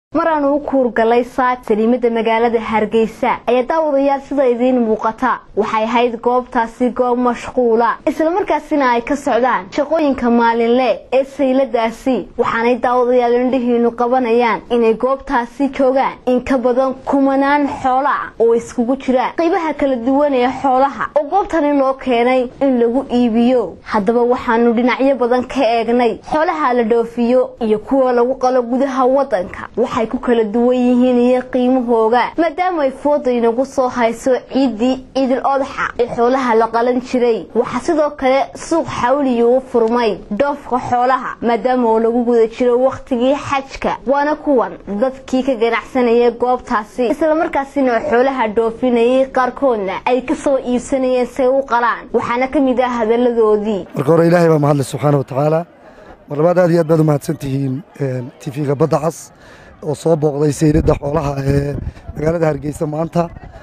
maraanu u kuurgalay saak saliimada magaalada hargeysa ayaa daawadayaal sida idiin muuqata waxay ahayd goobtaasi goob mashquula islamarkaasina ay ka socdaan shaqooyinka maalinle ee sayladaasi waxaanay daawadayaal indhihiinu qabanayaan inay goobtaasi joogaan in ka badan kumanaan xoola ah oo iskugu jira qaybaha kala duwan ee xoolaha oo goobtani loo keenay in lagu iibiyo haddaba waxaanu dhinacyo badan ka eegnay xoolaha la dhoofiyo iyo kuwa lagu qalo gudaha wadanka waxay ku kala duwan yihiin iyo qiimahooga maadaama ay fooda inagu soo hayso ciiddii ciidil odaxa ee xoolaha la qalan jiray waxaa sidoo kale suuq xawliyi u furmay dhoofka xoolaha maadaama oo lagu guda jiro wakhtigii xajka waana kuwan dadkii ka ganacsanaya goobtaasi islamarkaasina xoolaha dhoofinayay qaarkoodna ay kasoo iibsanayeen say u qalaan waxaana ka mid ah hadaladoodii marka hore ilaahay baa mahadle subxaana wa tacaala mar labaad aad iyo aad baad u mahadsan tihiin tifiga badda cas oo soo booqday sayladda xoolaha ee magaalada hargeysa maanta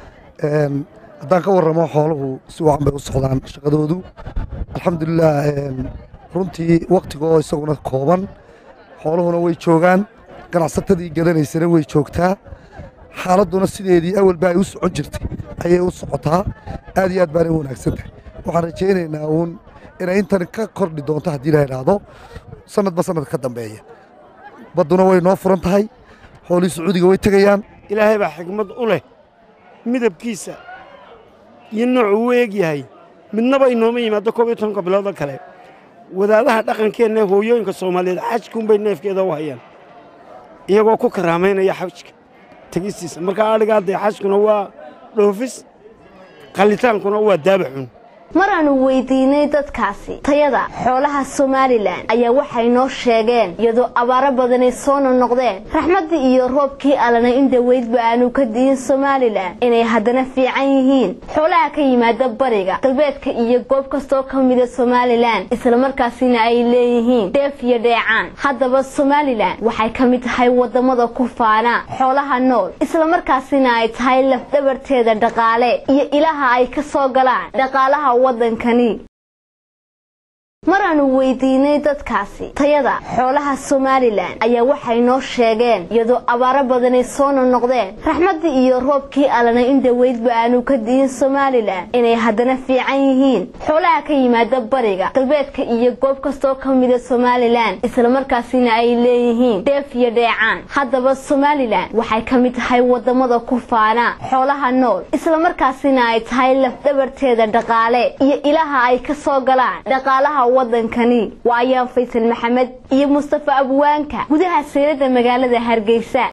haddaan ka warramo xooluhu si wacan bay u socdaan shaqadoodu alxamdulilah runtii wakhtiga oo isaguna kooban xooluhuna way joogaan ganacsatadii gadanaysana way joogtaa xaaladduna sideedii awalba ay u socon jirtay ayay u socotaa aad iyo aad baanay u wanaagsan tahay waxaan rajaynaynaa uun inay intan ka kordhi doonto haddii la idhaahdo sanadba sanad ka dambeeya badduna way noo furan tahay xoolihii sacuudiga way tegayaan ilaahay baa xigmad u leh midabkiisa iyo noocuu u eeg yahay midnaba inooma yimaaddo koob iyo tobanka biloodo kale wadaadaha dhaqankeenna ee hooyooyinka soomaaliyeed xajkuunbay neefkeeda u hayaan iyagoo ku karaamaynaya xajka tegistiisa markaa adhigaa dee xajkuna waa dhoofis qallitaankuna waa daabaxun maraanu weydiinay dadkaasi tayada xoolaha somalilan ayaa waxay noo sheegeen iyadoo abaaro badanay soo nonoqdeen raxmaddii iyo roobkii allana in daweydba aanu ka diin somalilan inay haddana fiican yihiin xoolaha ka yimaada bariga galbeedka iyo goob kastoo ka mida somalilan islamarkaasina ay leeyihiin dheef iyo dheecaan haddaba somalilan waxay ka mid tahay waddamada ku faana xoolaha nool islamarkaasina ay tahay lafdhabarteeda dhaqaale iyo ilaha ay ka soo galaan dhaqaalaha wadankani maraanu weydiinay dadkaasi tayada xoolaha somalilan ayaa waxay noo sheegeen iyadoo abaaro badanay soo nonoqdeen raxmaddii iyo roobkii allana in daweydba aanu ka diin somalilan inay haddana fiican yihiin xoolaha ka yimaada bariga galbeedka iyo goob kastoo ka mida somalilan islamarkaasina ay leeyihiin dheef iyo dheecaan haddaba somalilan waxay ka mid tahay waddamada ku faana xoolaha nool islamarkaasina ay tahay lafdhabarteeda dhaqaale iyo ilaha ay ka soo galaan dhaqaalaha wadankani waa ayaan faysal maxamed iyo mustafa abwaanka gudaha saylada magaalada hargeysa